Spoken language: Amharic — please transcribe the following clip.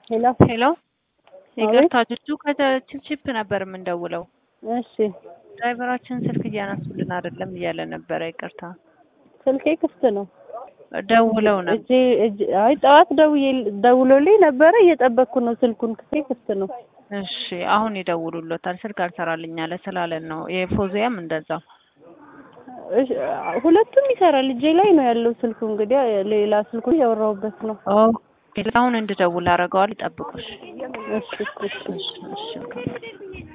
ሄሎ ሄሎ ይቅርታ ጅጁ ከችፕችፕ ነበር የምንደውለው። እሺ ድራይቨራችን ስልክ እያነሱልን አይደለም እያለ ነበረ። ይቅርታ ስልኬ ክፍት ነው። ደውለው ነው። እጄ እጄ አይ ጠዋት ደውዬ ደውሎልኝ ነበረ እየጠበቅኩ ነው። ስልኩን ክፍቴ ክፍት ነው። እሺ አሁን ይደውሉሎታል። ስልክ አልሰራልኝ አለ ስላለን ነው። የፎዚያም እንደዛው እሺ ሁለቱም ይሰራል። እጄ ላይ ነው ያለው ስልኩ። እንግዲህ ሌላ ስልኩ እያወራሁበት ነው። ኦኬ አሁን እንድደውል አደርገዋል። ይጠብቁሽ። እሺ እሺ እሺ እሺ